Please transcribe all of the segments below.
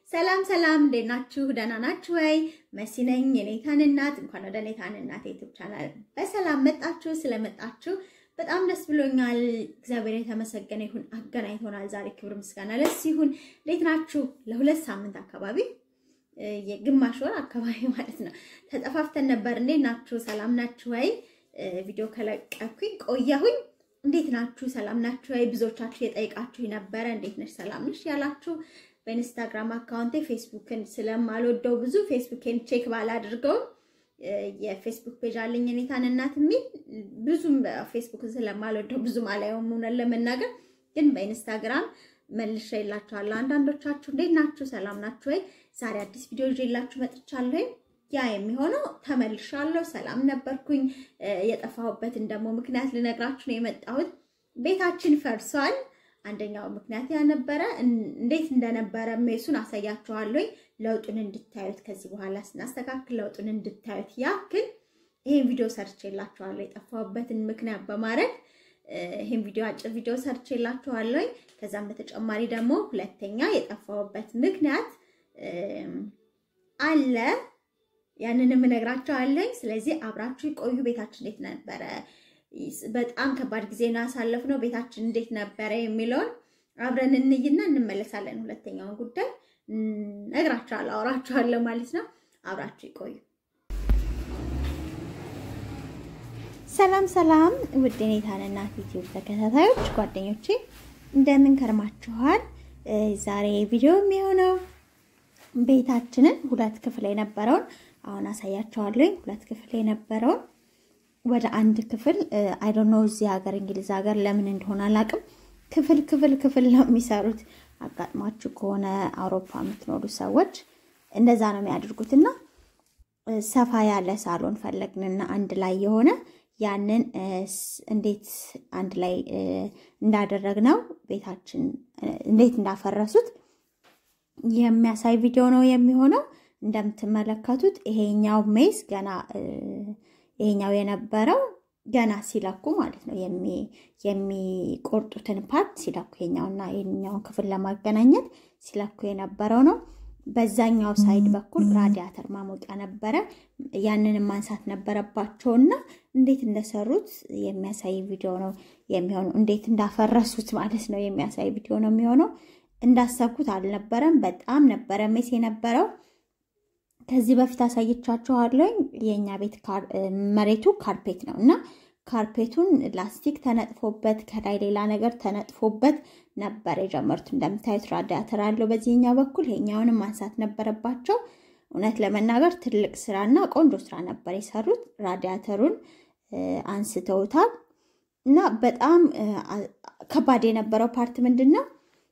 ሰላም ሰላም፣ እንዴት ናችሁ? ደህና ናችሁ ወይ? መሲ ነኝ የኔታን እናት። እንኳን ወደ ኔታን እናት ዩቲዩብ ቻናል በሰላም መጣችሁ። ስለመጣችሁ በጣም ደስ ብሎኛል። እግዚአብሔር የተመሰገነ ይሁን። አገናኝቶናል ዛሬ። ክብር ምስጋና ለሱ ይሁን። እንዴት ናችሁ? ለሁለት ሳምንት አካባቢ የግማሽ ወር አካባቢ ማለት ነው ተጠፋፍተን ነበር። እንዴት ናችሁ? ሰላም ናችሁ ወይ? ቪዲዮ ከለቀኩኝ ቆየሁኝ። እንዴት ናችሁ? ሰላም ናችሁ ወይ? ብዙዎቻችሁ የጠይቃችሁ ነበረ። እንዴት ነሽ? ሰላም ነሽ ያላችሁ በኢንስታግራም አካውንቴ ፌስቡክን ስለማልወደው ብዙ ፌስቡክን ቼክ ባላድርገውም የፌስቡክ ፔጅ አለኝ የኔታን እናት የሚል ብዙም ፌስቡክን ስለማልወደው ብዙም አላየውም እውነት ለመናገር ግን በኢንስታግራም መልሼ የላችኋለሁ። አንዳንዶቻችሁ እንዴት ናችሁ? ሰላም ናችሁ ወይ? ዛሬ አዲስ ቪዲዮ ይዤላችሁ መጥቻለሁ። ያ የሚሆነው ተመልሻለሁ። ሰላም ነበርኩኝ። የጠፋሁበትን ደግሞ ምክንያት ልነግራችሁ ነው የመጣሁት። ቤታችን ፈርሷል። አንደኛው ምክንያት ያነበረ እንዴት እንደነበረ ሜሱን አሳያችኋለሁ። ለውጡን እንድታዩት ከዚህ በኋላ ስናስተካክል ለውጡን እንድታዩት ያክል ይሄን ቪዲዮ ሰርቼላችኋለሁ። የጠፋሁበትን ምክንያት በማድረግ ይሄን ቪዲዮ አጭር ቪዲዮ ሰርቼላችኋለሁ። ከዛም በተጨማሪ ደግሞ ሁለተኛ የጠፋሁበት ምክንያት አለ ያንንም እነግራችኋለሁ። ስለዚህ አብራችሁ ቆዩ። ቤታችን እንዴት ነበረ? በጣም ከባድ ጊዜ ነው ያሳለፍነው። ቤታችን እንዴት ነበረ የሚለውን አብረን እንይና እንመለሳለን። ሁለተኛውን ጉዳይ እነግራችኋለሁ፣ አወራችኋለሁ ማለት ነው። አብራችሁ ይቆዩ። ሰላም ሰላም፣ ውድ የኔታን እናት ዩቲዩብ ተከታታዮች ጓደኞቼ እንደምን ከርማችኋል? ዛሬ ቪዲዮ የሚሆነው ቤታችንን ሁለት ክፍል የነበረውን አሁን አሳያችኋለሁ። ሁለት ክፍል የነበረውን ወደ አንድ ክፍል አይ ዶንት ኖ እዚህ ሀገር እንግሊዝ ሀገር ለምን እንደሆነ አላውቅም። ክፍል ክፍል ክፍል ነው የሚሰሩት። አጋጥሟችሁ ከሆነ አውሮፓ የምትኖሩ ሰዎች እንደዛ ነው የሚያደርጉት። እና ሰፋ ያለ ሳሎን ፈለግንና አንድ ላይ የሆነ ያንን እንዴት አንድ ላይ እንዳደረግነው ቤታችን እንዴት እንዳፈረሱት የሚያሳይ ቪዲዮ ነው የሚሆነው። እንደምትመለከቱት ይሄኛው ሜስ ገና ይሄኛው የነበረው ገና ሲለኩ ማለት ነው የሚቆርጡትን ፓርት ሲለኩ ይሄኛውና ይሄኛውን ክፍል ለማገናኘት ሲለኩ የነበረው ነው። በዛኛው ሳይድ በኩል ራዲያተር ማሞቂያ ነበረ። ያንንም ማንሳት ነበረባቸውና እንዴት እንደሰሩት የሚያሳይ ቪዲዮ ነው የሚሆነው። እንዴት እንዳፈረሱት ማለት ነው የሚያሳይ ቪዲዮ ነው የሚሆነው። እንዳሰብኩት አልነበረም። በጣም ነበረ ሜስ የነበረው። ከዚህ በፊት አሳይቻችኋለሁ። የእኛ ቤት መሬቱ ካርፔት ነው እና ካርፔቱን ላስቲክ ተነጥፎበት ከላይ ሌላ ነገር ተነጥፎበት ነበር የጀመሩት። እንደምታዩት ራዲያተር አለው በዚህኛው በኩል ይሄኛውንም ማንሳት ነበረባቸው። እውነት ለመናገር ትልቅ ስራና ቆንጆ ስራ ነበር የሰሩት። ራዲያተሩን አንስተውታል እና በጣም ከባድ የነበረው ፓርት ምንድን ነው?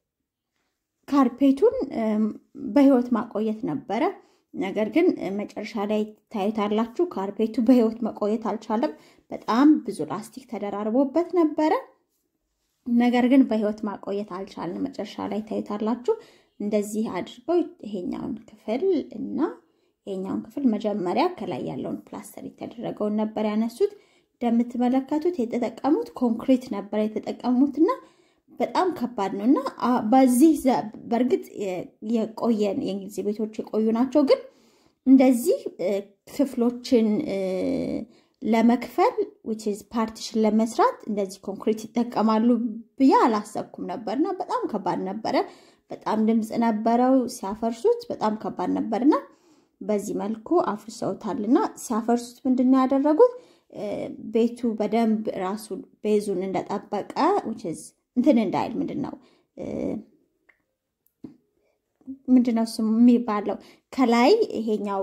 ካርፔቱን በህይወት ማቆየት ነበረ። ነገር ግን መጨረሻ ላይ ታዩታላችሁ። ካርፔቱ በህይወት መቆየት አልቻለም። በጣም ብዙ ላስቲክ ተደራርቦበት ነበረ። ነገር ግን በህይወት ማቆየት አልቻለም። መጨረሻ ላይ ታዩታላችሁ። እንደዚህ አድርገው ይሄኛውን ክፍል እና ይሄኛውን ክፍል መጀመሪያ ከላይ ያለውን ፕላስተር የተደረገውን ነበር ያነሱት። እንደምትመለከቱት የተጠቀሙት ኮንክሪት ነበር የተጠቀሙትና በጣም ከባድ ነው እና በዚህ በእርግጥ የቆየን የእንግሊዝ ቤቶች የቆዩ ናቸው። ግን እንደዚህ ክፍሎችን ለመክፈል ዊችዝ ፓርቲሽን ለመስራት እንደዚህ ኮንክሪት ይጠቀማሉ ብዬ አላሰብኩም ነበር እና በጣም ከባድ ነበረ። በጣም ድምፅ ነበረው ሲያፈርሱት፣ በጣም ከባድ ነበርና በዚህ መልኩ አፍርሰውታልና ሲያፈርሱት ምንድን ነው ያደረጉት? ቤቱ በደንብ ራሱ ቤዙን እንደጠበቀ ዊችዝ እንትን እንዳይል ምንድን ነው ምንድን ነው ስሙ የሚባለው ከላይ ይሄኛው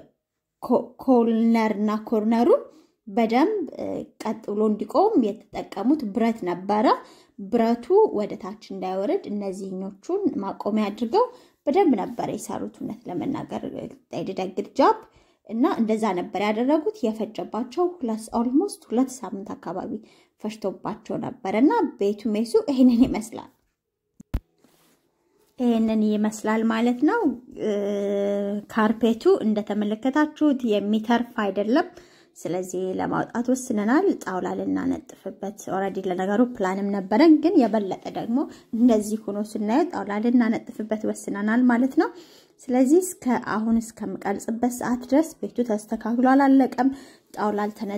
ኮርነር እና ኮርነሩን በደንብ ቀጥ ብሎ እንዲቆም የተጠቀሙት ብረት ነበረ። ብረቱ ወደ ታች እንዳይወርድ እነዚህኞቹን ማቆሚያ አድርገው በደንብ ነበር የሰሩት። እውነት ለመናገር ደግድ ጃብ እና እንደዛ ነበር ያደረጉት። የፈጀባቸው ኦልሞስት ሁለት ሳምንት አካባቢ ፈጅቶባቸው ነበር እና ቤቱ ሜሱ ይሄንን ይመስላል። ይሄንን ይመስላል ማለት ነው። ካርፔቱ እንደተመለከታችሁት የሚተርፍ አይደለም። ስለዚህ ለማውጣት ወስነናል። ጣውላ ልናነጥፍበት ኦልሬዲ ለነገሩ ፕላንም ነበረን፣ ግን የበለጠ ደግሞ እንደዚህ ሆኖ ስናየው ጣውላ ልናነጥፍበት ወስነናል ማለት ነው። ስለዚህ እስከ አሁን እስከምቀርጽበት ሰዓት ድረስ ቤቱ ተስተካክሎ አላለቀም። ጣውላ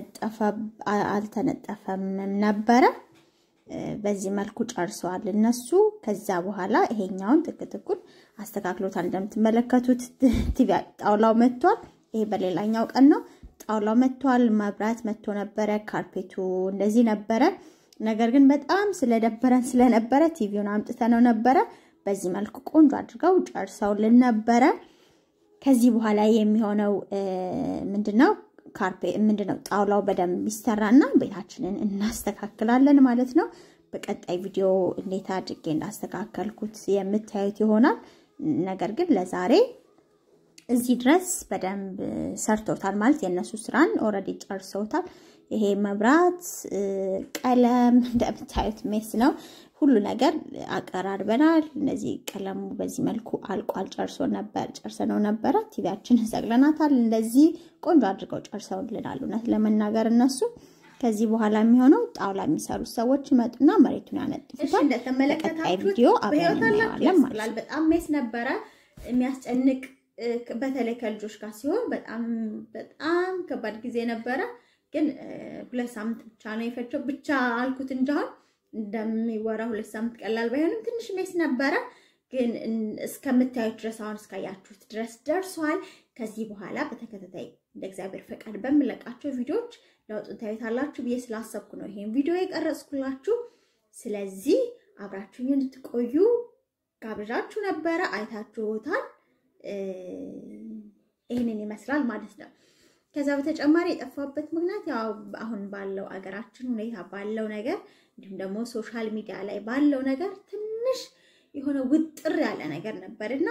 አልተነጠፈም ነበረ። በዚህ መልኩ ጨርሰዋል እነሱ። ከዛ በኋላ ይሄኛውን ጥቅጥቁን አስተካክሎታል። እንደምትመለከቱት ቲቪ ጣውላው መጥቷል። ይሄ በሌላኛው ቀን ነው። ጣውላው መጥቷል። መብራት መጥቶ ነበረ። ካርፔቱ እንደዚህ ነበረ። ነገር ግን በጣም ስለደበረን ስለነበረ ቲቪውን አምጥተነው ነበረ። በዚህ መልኩ ቆንጆ አድርገው ጨርሰውልን ነበረ። ከዚህ በኋላ የሚሆነው ምንድነው? ካርፔ ምንድነው? ጣውላው በደንብ ይሰራና ቤታችንን እናስተካክላለን ማለት ነው። በቀጣይ ቪዲዮ እንዴት አድርጌ እንዳስተካከልኩት የምታዩት ይሆናል። ነገር ግን ለዛሬ እዚህ ድረስ በደንብ ሰርተውታል ማለት የእነሱ ስራን ኦልሬዲ ጨርሰውታል። ይሄ መብራት፣ ቀለም እንደምታዩት ሜስ ነው። ሁሉ ነገር አቀራርበናል። እነዚህ ቀለሙ በዚህ መልኩ አልቋል። ጨርሶ ነበር ጨርሰነው ነበረ። ቲቪያችንን ሰቅለናታል። እንደዚህ ቆንጆ አድርገው ጨርሰውልናል። እውነት ለመናገር እነሱ ከዚህ በኋላ የሚሆነው ጣውላ የሚሰሩት ሰዎች ይመጡና መሬቱን ያነጥፉታል። እንደተመለከታችሁት ቪዲዮ አብረን እናየዋለን ማለት ነው። በጣም ሜስ ነበረ የሚያስጨንቅ በተለይ ከልጆች ጋር ሲሆን በጣም በጣም ከባድ ጊዜ ነበረ። ግን ሁለት ሳምንት ብቻ ነው የፈጀው። ብቻ አልኩት እንጂ አሁን እንደሚወራ ሁለት ሳምንት ቀላል ባይሆንም ትንሽ ሜስ ነበረ። ግን እስከምታዩት ድረስ አሁን እስካያችሁት ድረስ ደርሷል። ከዚህ በኋላ በተከታታይ እንደ እግዚአብሔር ፈቃድ በምለቃቸው ቪዲዮዎች ለውጡን ታዩታላችሁ ብዬ ስላሰብኩ ነው ይሄን ቪዲዮ የቀረጽኩላችሁ። ስለዚህ አብራችሁኝ እንድትቆዩ ጋብዣችሁ ነበረ። አይታችሁታል። ይህንን ይመስላል ማለት ነው። ከዛ በተጨማሪ የጠፋበት ምክንያት ያው አሁን ባለው አገራችን ሁኔታ ባለው ነገር እንዲሁም ደግሞ ሶሻል ሚዲያ ላይ ባለው ነገር ትንሽ የሆነ ውጥር ያለ ነገር ነበር እና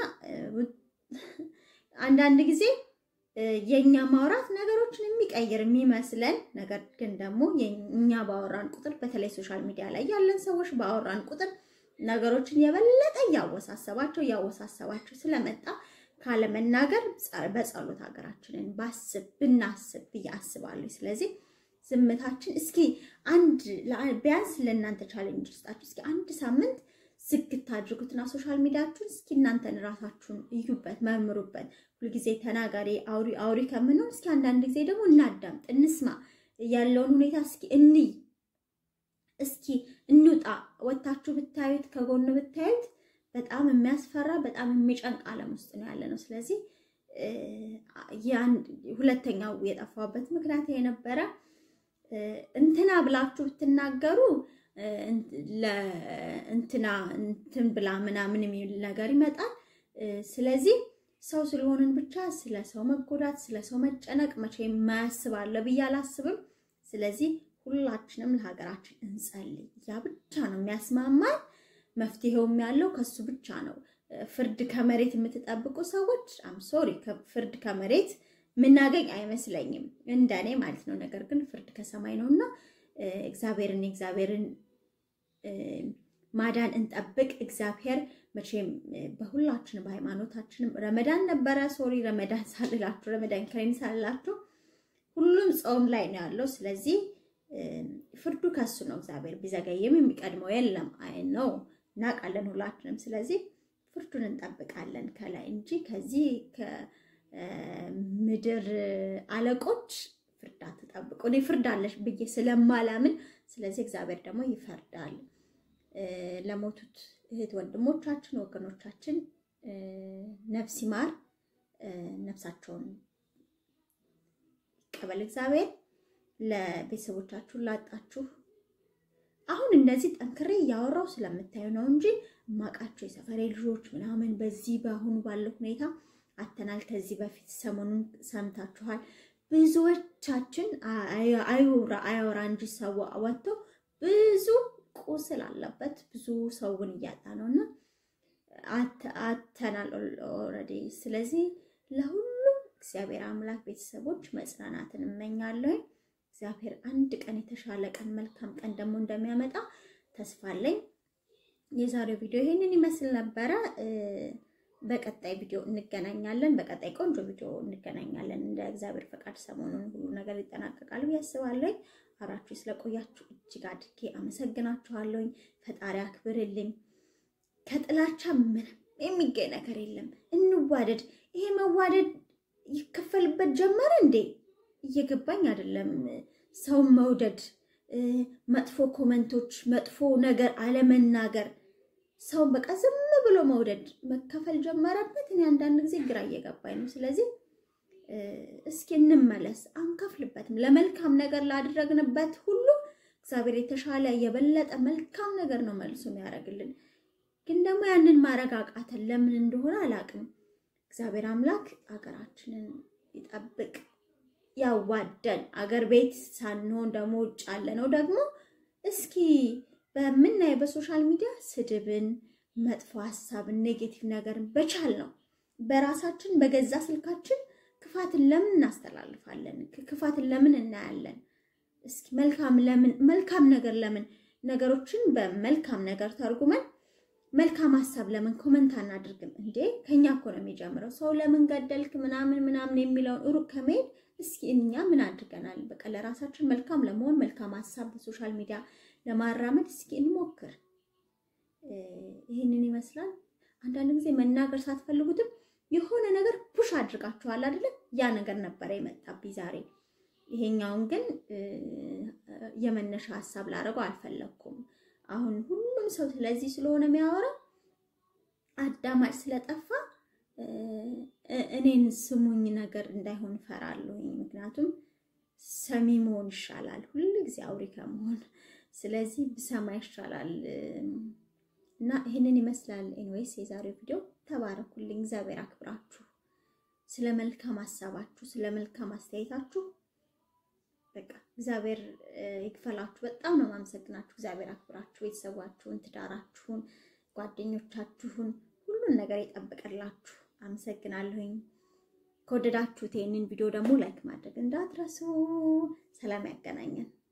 አንዳንድ ጊዜ የእኛ ማውራት ነገሮችን የሚቀይር የሚመስለን ነገር ግን ደግሞ እኛ ባወራን ቁጥር በተለይ ሶሻል ሚዲያ ላይ ያለን ሰዎች ባወራን ቁጥር ነገሮችን የበለጠ እያወሳሰባቸው እያወሳሰባቸው ስለመጣ ካለመናገር በጸሎት ሀገራችንን ባስብ ብናስብ ብዬ አስባለሁ። ስለዚህ ዝምታችን እስኪ አንድ ቢያንስ ለእናንተ ቻሌንጅ ውስጣችሁ እስኪ አንድ ሳምንት ዝግት አድርጉትና ሶሻል ሚዲያችሁን እስኪ እናንተን ራሳችሁን እዩበት፣ መርምሩበት። ሁልጊዜ ተናጋሪ አውሪ አውሪ ከምንሆን እስኪ አንዳንድ ጊዜ ደግሞ እናዳምጥ፣ እንስማ፣ ያለውን ሁኔታ እስኪ እንይ፣ እስኪ እንውጣ። ወታችሁ ብታዩት ከጎን ብታዩት በጣም የሚያስፈራ በጣም የሚጨንቅ ዓለም ውስጥ ነው ያለ ነው። ስለዚህ ሁለተኛው የጠፋበት ምክንያት የነበረ እንትና ብላችሁ ብትናገሩ ለእንትና እንትን ብላ ምናምን የሚል ነገር ይመጣል። ስለዚህ ሰው ስለሆንን ብቻ ስለ ሰው መጎዳት፣ ስለ ሰው መጨነቅ መቼ የማያስባለ ብዬ አላስብም። ስለዚህ ሁላችንም ለሀገራችን እንጸልይ። ያ ብቻ ነው የሚያስማማን። መፍትሄውም ያለው ከሱ ብቻ ነው። ፍርድ ከመሬት የምትጠብቁ ሰዎች አም ሶሪ ፍርድ ከመሬት የምናገኝ አይመስለኝም፣ እንደኔ ማለት ነው። ነገር ግን ፍርድ ከሰማይ ነው እና እግዚአብሔርን የእግዚአብሔርን ማዳን እንጠብቅ። እግዚአብሔር መቼም በሁላችን በሃይማኖታችንም ረመዳን ነበረ። ሶሪ ረመዳን ሳልላችሁ ረመዳን ከሬን ሳልላችሁ ሁሉም ጾም ላይ ነው ያለው። ስለዚህ ፍርዱ ከሱ ነው። እግዚአብሔር ቢዘገይም የሚቀድመው የለም። አይ ነው እናውቃለን ሁላችንም። ስለዚህ ፍርዱን እንጠብቃለን ከላይ እንጂ ከዚህ ከምድር አለቆች ፍርድ አትጠብቁ። እኔ ፍርድ አለሽ ብዬ ስለማላምን፣ ስለዚህ እግዚአብሔር ደግሞ ይፈርዳል። ለሞቱት እህት ወንድሞቻችን፣ ወገኖቻችን ነፍስ ይማር፣ ነፍሳቸውን ይቀበል እግዚአብሔር። ለቤተሰቦቻችሁ ላጣችሁ አሁን እንደዚህ ጠንክሬ እያወራው ስለምታዩ ነው እንጂ እማቃቸው የሰፈሬ ልጆች ምናምን በዚህ በአሁኑ ባለው ሁኔታ አተናል። ከዚህ በፊት ሰሞኑን ሰምታችኋል። ብዙዎቻችን አይውራ አያወራ እንጂ ሰው ወጥተው ብዙ ቁስል አለበት ብዙ ሰውን እያጣ ነው እና አተናል ኦልሬዲ። ስለዚህ ለሁሉም እግዚአብሔር አምላክ ቤተሰቦች መጽናናትን እመኛለሁ። እግዚአብሔር አንድ ቀን የተሻለ ቀን መልካም ቀን ደግሞ እንደሚያመጣ ተስፋ አለኝ። የዛሬው ቪዲዮ ይሄንን ይመስል ነበረ። በቀጣይ ቪዲዮ እንገናኛለን። በቀጣይ ቆንጆ ቪዲዮ እንገናኛለን። እንደ እግዚአብሔር ፈቃድ ሰሞኑን ሁሉ ነገር ይጠናቀቃል ብዬ አስባለሁ። አብራችሁ ስለቆያችሁ እጅግ አድርጌ አመሰግናችኋለሁኝ። ፈጣሪ አክብርልኝ። ከጥላቻ ምንም የሚገኝ ነገር የለም። እንዋደድ። ይሄ መዋደድ ይከፈልበት ጀመረ እንዴ? እየገባኝ አይደለም። ሰውን መውደድ፣ መጥፎ ኮመንቶች፣ መጥፎ ነገር አለመናገር፣ ሰውን በቃ ዝም ብሎ መውደድ መከፈል ጀመረበት። እኔ አንዳንድ ጊዜ ግራ እየገባኝ ነው። ስለዚህ እስኪ እንመለስ። አንከፍልበትም። ለመልካም ነገር ላደረግንበት ሁሉ እግዚአብሔር የተሻለ የበለጠ መልካም ነገር ነው መልሶ የሚያደርግልን። ግን ደግሞ ያንን ማድረግ አቃተን። ለምን እንደሆነ አላውቅም። እግዚአብሔር አምላክ አገራችንን ይጠብቅ፣ ያዋደን። አገር ቤት ሳንሆን ደግሞ ውጭ ያለ ነው ደግሞ እስኪ በምናየው በሶሻል ሚዲያ ስድብን፣ መጥፎ ሀሳብን፣ ኔጌቲቭ ነገርን በቻል ነው በራሳችን በገዛ ስልካችን ክፋትን ለምን እናስተላልፋለን? ክፋትን ለምን እናያለን? እስኪ መልካም ለምን መልካም ነገር ለምን ነገሮችን በመልካም ነገር ተርጉመን መልካም ሀሳብ ለምን ኮመንት አናድርግም እንዴ? ከኛ እኮ ነው የሚጀምረው። ሰው ለምን ገደልክ ምናምን ምናምን የሚለውን ሩቅ ከመሄድ እስኪ እኛ ምን አድርገናል? በቃ ለራሳችን መልካም ለመሆን መልካም ሀሳብ በሶሻል ሚዲያ ለማራመድ እስኪ እንሞክር። ይህንን ይመስላል። አንዳንድ ጊዜ መናገር ሳትፈልጉትም የሆነ ነገር ፑሽ አድርጋችኋል አይደለ? ያ ነገር ነበረ የመጣብኝ ዛሬ። ይሄኛውን ግን የመነሻ ሀሳብ ላደርገው አልፈለግኩም። አሁን ሁሉም ሰው ስለዚህ ስለሆነ የሚያወራ አዳማጭ ስለጠፋ እኔን ስሙኝ ነገር እንዳይሆን እፈራለሁኝ። ምክንያቱም ሰሚ መሆን ይሻላል ሁሉ ጊዜ አውሪ ከመሆን። ስለዚህ ብሰማ ይሻላል እና ይህንን ይመስላል። ኤንዌይስ የዛሬው ቪዲዮ ተባረኩልኝ። እግዚአብሔር አክብራችሁ ስለ መልካም ሀሳባችሁ ስለ መልካም አስተያየታችሁ በቃ እግዚአብሔር ይክፈላችሁ። በጣም ነው የማመሰግናችሁ። እግዚአብሔር አክብራችሁ ቤተሰባችሁን፣ ትዳራችሁን፣ ጓደኞቻችሁን ሁሉን ነገር ይጠብቅላችሁ። አመሰግናለሁኝ። ከወደዳችሁት ይህንን ቪዲዮ ደግሞ ላይክ ማድረግ እንዳትረሱ። ሰላም ያገናኘን።